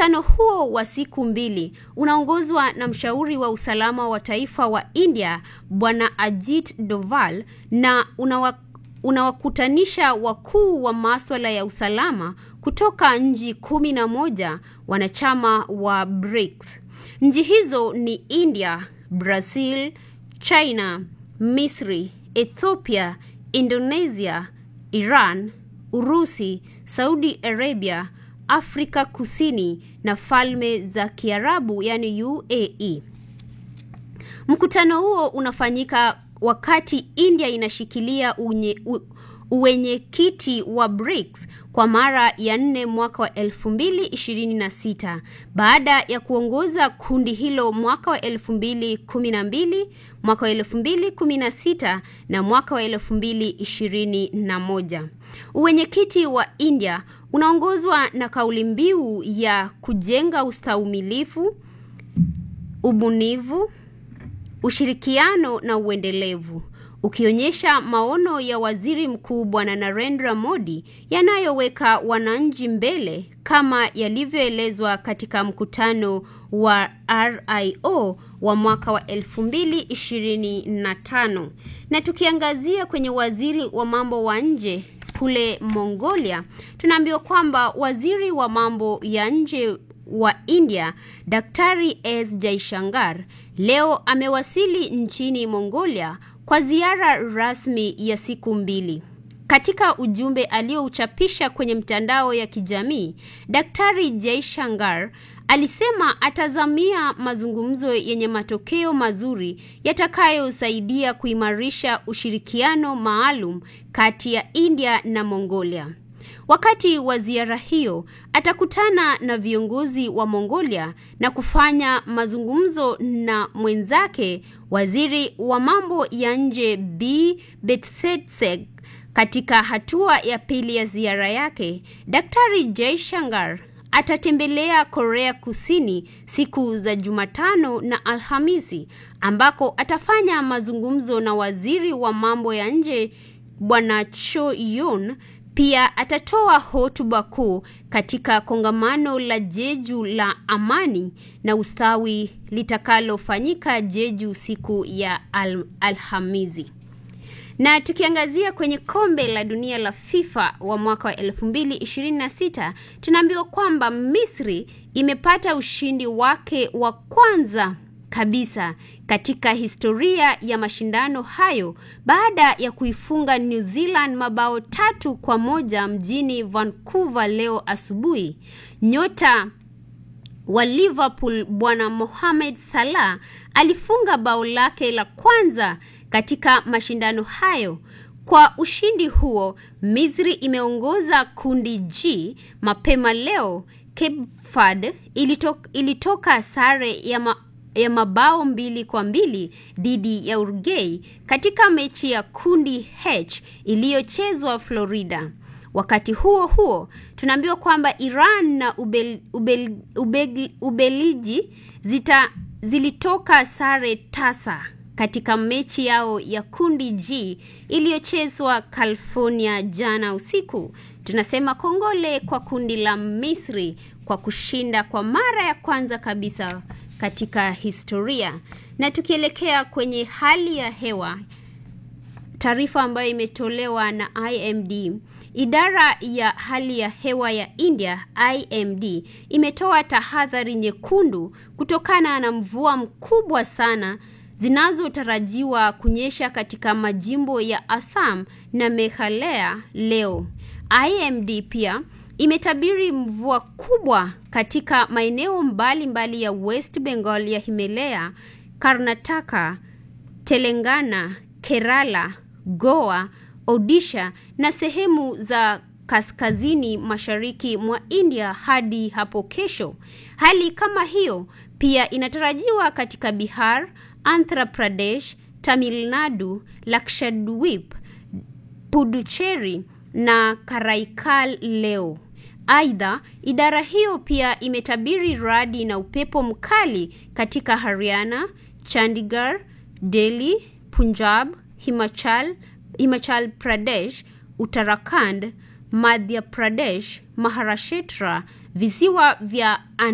Mkutano huo wa siku mbili unaongozwa na mshauri wa usalama wa taifa wa India Bwana Ajit Doval na unawa unawakutanisha wakuu wa maswala ya usalama kutoka nchi kumi na moja wanachama wa BRICS. Nchi hizo ni India, Brazil, China, Misri, Ethiopia, Indonesia, Iran, Urusi, Saudi Arabia, Afrika Kusini na Falme za Kiarabu yani UAE. Mkutano huo unafanyika wakati India inashikilia unye, u, uwenyekiti wa BRICS kwa mara ya nne mwaka wa 2026 baada ya kuongoza kundi hilo mwaka wa 2012, mwaka wa 2016 na mwaka wa 2021. Uwenyekiti wa India unaongozwa na kauli mbiu ya kujenga ustahimilivu, ubunifu, ushirikiano na uendelevu ukionyesha maono ya waziri mkuu Bwana Narendra Modi yanayoweka wananchi mbele kama yalivyoelezwa katika mkutano wa RIO wa mwaka wa 2025. Na tukiangazia kwenye waziri wa mambo wa nje kule Mongolia, tunaambiwa kwamba waziri wa mambo ya nje wa India Daktari S Jaishankar leo amewasili nchini Mongolia kwa ziara rasmi ya siku mbili. Katika ujumbe aliyouchapisha kwenye mtandao ya kijamii, Daktari Jaishankar alisema atazamia mazungumzo yenye matokeo mazuri yatakayosaidia kuimarisha ushirikiano maalum kati ya India na Mongolia. Wakati wa ziara hiyo atakutana na viongozi wa Mongolia na kufanya mazungumzo na mwenzake waziri wa mambo ya nje B Betsetseg. Katika hatua ya pili ya ziara yake, Daktari Jaishankar atatembelea Korea Kusini siku za Jumatano na Alhamisi ambako atafanya mazungumzo na waziri wa mambo ya nje Bwana Cho Yoon. Pia atatoa hotuba kuu katika kongamano la Jeju la amani na ustawi litakalofanyika Jeju siku ya al Alhamisi. Na tukiangazia kwenye kombe la dunia la FIFA wa mwaka wa 2026 tunaambiwa kwamba Misri imepata ushindi wake wa kwanza kabisa katika historia ya mashindano hayo baada ya kuifunga New Zealand mabao tatu kwa moja mjini Vancouver leo asubuhi. Nyota wa Liverpool Bwana Mohamed Salah alifunga bao lake la kwanza katika mashindano hayo. Kwa ushindi huo, Misri imeongoza kundi G mapema leo. Cape Verde ilitoka, ilitoka sare ya ma ya mabao mbili kwa mbili dhidi ya Uruguay katika mechi ya kundi H iliyochezwa Florida. Wakati huo huo, tunaambiwa kwamba Iran na Ubel, Ubel, Ubel, Ubeliji zita, zilitoka sare tasa katika mechi yao ya kundi G iliyochezwa California jana usiku. Tunasema kongole kwa kundi la Misri kwa kushinda kwa mara ya kwanza kabisa katika historia. Na tukielekea kwenye hali ya hewa, taarifa ambayo imetolewa na IMD, idara ya hali ya hewa ya India IMD imetoa tahadhari nyekundu kutokana na mvua mkubwa sana zinazotarajiwa kunyesha katika majimbo ya Assam na Meghalaya leo. IMD pia imetabiri mvua kubwa katika maeneo mbalimbali ya West Bengal ya Himalaya, Karnataka, Telangana, Kerala, Goa, Odisha na sehemu za kaskazini mashariki mwa India hadi hapo kesho. Hali kama hiyo pia inatarajiwa katika Bihar, Andhra Pradesh, Tamil Nadu, Lakshadweep, Puducherry na Karaikal leo. Aidha, idara hiyo pia imetabiri radi na upepo mkali katika Haryana, Chandigarh, Delhi, Punjab, Himachal, Himachal Pradesh, Uttarakhand, Madhya Pradesh, Maharashtra, visiwa vya